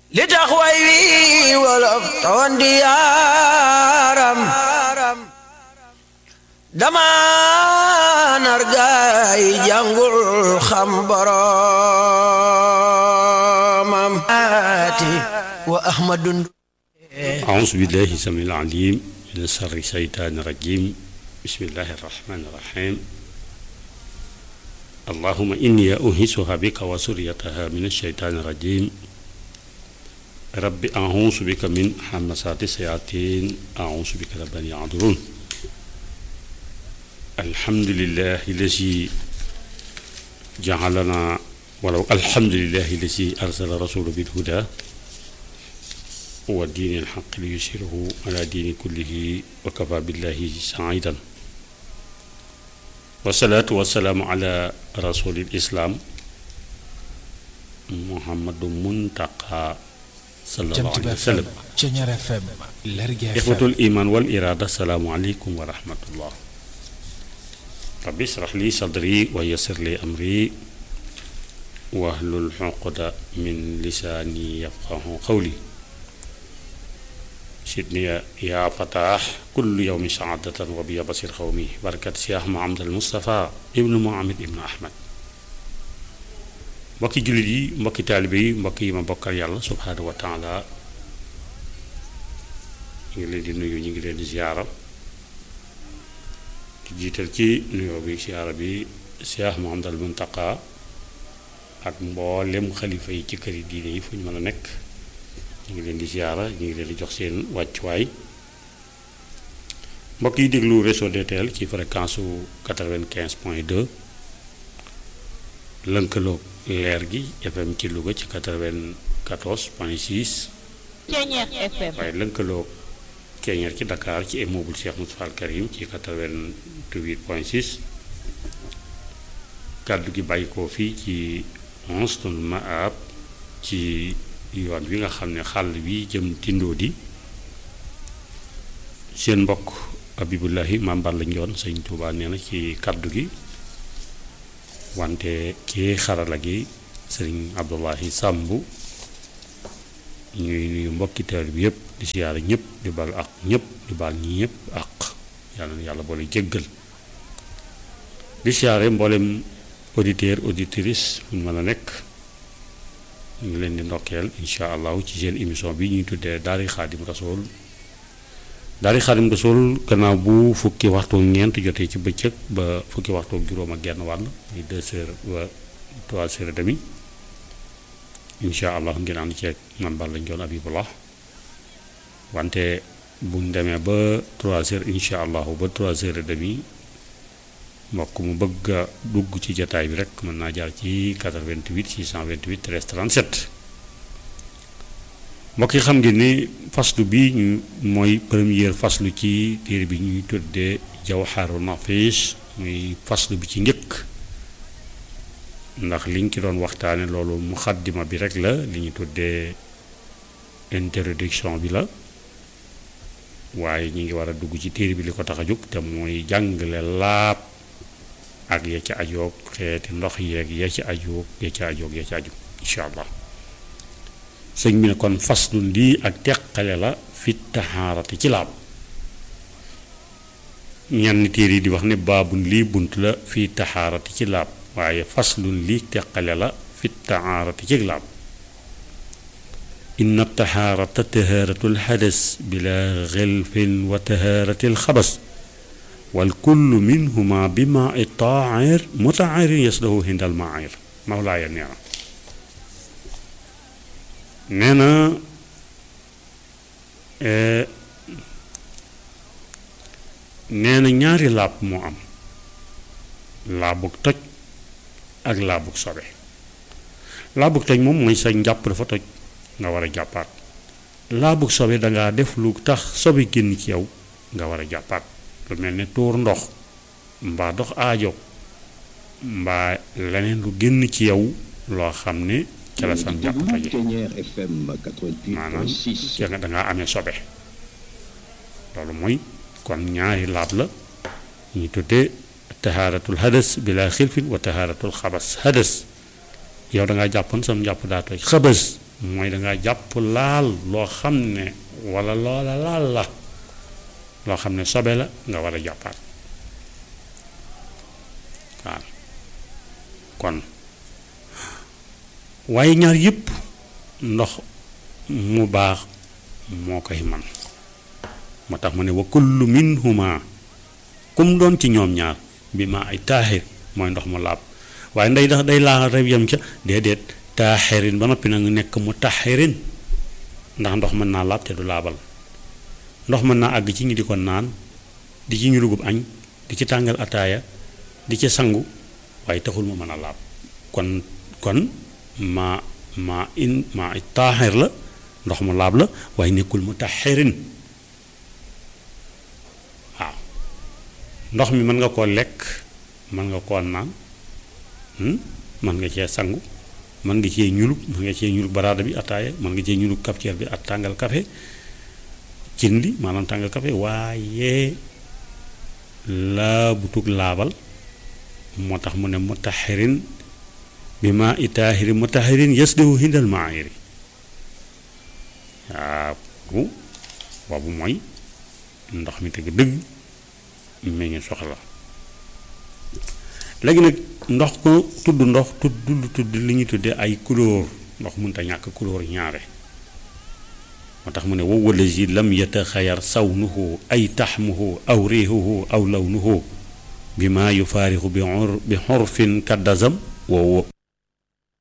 li tax way wi wolof tawan di yaaram dama nar gaay jàngul xam boromam ati wa ahmadun أعوذ بالله السميع العليم من شر الشيطان الرجيم بسم الله الرحمن الرحيم اللهم إني أنهسها بك وسريتها من الشيطان الرجيم رب أعوذ بك من همسات الشياطين أعوذ بك رب أن يحضرون الحمد لله الذي جعلنا ولو الحمد لله الذي أرسل رسوله بالهدى ودين الحق ليسيره على دين كله وكفى بالله سعيدا والصلاة والسلام على رسول الإسلام محمد منتقى صلى الله عليه وسلم Ceñeer FM Lergui إخوة FM الإيمان والإرادة السلام عليكم ورحمة الله ربي اشرح لي صدري ويسر لي أمري واحلل عقدة من لساني يفقه قولي سيدني يا فتاح كل يوم سعادة وبيا بصير قومي بركة سياح محمد المصطفى ابن محمد ابن أحمد mbokki jullit yi mbokki taalibe yi mbokk yi ma bokkal yàlla subhaanahu wa taala ñu ngi leen di nuyu ñu ngi leen di ziyaara di jiital ci nuyoo bi ziyaara bi Cheikh Mouhamadul Muntaqa ak mboolem xalifa yi ci këri diine yi fu ñu mën a nekk ñu ngi leen di ziyaara ñu ngi leen di jox seen wàccuwaay mbokk yi déglu réseau DTL ci fréquence su 95 point 2 lënkaloog leer gi FM ci Louga ci 94 point 6 Ceñeer FM waaye lënkaloog Ceñeer ci Dakar ci immeuble Cheikh Moustapha Al Karim ci 88 point 6 kàddu gi bàyyi ko fii ci Mouhassatul Maab ci yoon wi nga xam ne xàll bi jëm tindoo di seen mbokk Abibullahi Maam Balla Njoon sëñ Tuubaa nee na ci kàddu gi wante ci xarala gi sëriñ Abdullahi Sàmb ñuy nuyu mbokki taal bi yëpp di siyaara ñëpp di bal ak ñëpp di bal ñi ñëpp ak yàlla na yàlla boole jéggal di siyaare mboolem auditeur auditrice fu ñu mën a nekk ñu ngi leen di ndokkeel incha allahu ci seen émission bi ñuy tuddee daari xaadim rasool daari xaadim rasool gannaaw bu fukki waxtu ñeent jotee ci bëccëg ba fukki waxtu juróom ak genn wàll muy deux heures ba trois heures et demi incha allah ngeen ànd ceeg man Balla Njoon Abibullah wante buñ demee ba trois heures incha allahu ba trois heures et demi mbokk mu bëgg a dugg ci jataay bi rek mën naa jaar ci 88 628 13 37 mbokk yi xam ngeen ni faslu bi ñu mooy première faslu ci téere bi ñuy tuddee jawharu nafis muy faslu bi ci njëkk ndax liñ ci doon waxtaane loolu muxaddima bi rek la li ñu tuddee introduction bi la waaye ñi ngi war a dugg ci téere bi li ko tax a jóg te mooy jàngale laab ak ya ci ajoog xeeti ndox yeeg ya ci ajoog ya ci ajoog ya ci aju incha allah sëñ bi ne kon faslun lii ak teqale la fi taxaarati ci laab ñenn téere yi di wax ne baabun lii bunt la fi taxaarati ci laab waaye faslun lii teqale la fi taxaarati ci laab inna taxaarata tahaaratul xadas bila xilfin wa tahaaratil xabas wal kullu minhuma bi maa i taahir mutaahirin yaslahu hindal maahir mawlaaya nee na nee na nee na ñaari laab moo am laabug toj ak laabug sobe laabug toj moom mooy sa njàpp dafa toj nga war a jàppaat laabug sobe dangaa def lu tax sobe génn ci yow nga war a jàppaat lu mel ne tuur ndox mbaa dox aajo mbaa leneen lu génn ci yow loo xam ne ca la sam jàpp taje Ceñeer FM maanaam 88.6 ca nga dangaa amee sobe loolu mooy kon ñaari laab la ñu tuddee tahaaratul hadas bila xilfin wa tahaaratul xabas hadas yow dangaa jàppoon sam jàpp daa toj xabas mooy dangaa jàpp laal loo xam ne walla loola laal la loo xam ne sobe la nga war a jàppaat waaw kon waaye ñaar yépp ndox mu baax moo koy man moo tax mu ne wa kullu minhuma kum doon ci ñoom ñaar bi ma ay taaxir mooy ndox mu laab waaye nday dax day laa rek yam ca déedéet taaxirin ba noppi nag nekk mu taxirin ndax ndox mën naa laab te du laabal ndox mën naa àgg ci ñi di ko naan di ci ñu dugub añ di ci tàngal ataaya di ci sangu waaye taxul mu mën a laab kon kon ma ma in ma taaxir la ndox mu laab la waaye nekkul mu taxirin waaw ndox mi mën nga koo lekk mën nga koo naan mën nga cee sangu mën nga cee ñulub mën nga cee ñulub baraada bi ataaya mën nga cee ñulub cafetière bi ak tàngal café cin li maanaam tàngal café waaye laa butug laabal moo tax mu ne mutaxirin bi ma itaaxiri mutaxirin yasdewu hindal maayiri waaw boobu mooy ndox mi dëgg dëgg mi ngi soxla léegi nag ndox ko tudd ndox tudd tudd li ñuy tuddee ay couleur ndox mënta ñàkk couleur ñaare moo tax mu ne wow wallazi lam yataxayar sawnuhu ay taxmuhu aw riixuhu aw lawnuhu bi ma yufaarixu bi xor bi xorfin kaddazam wow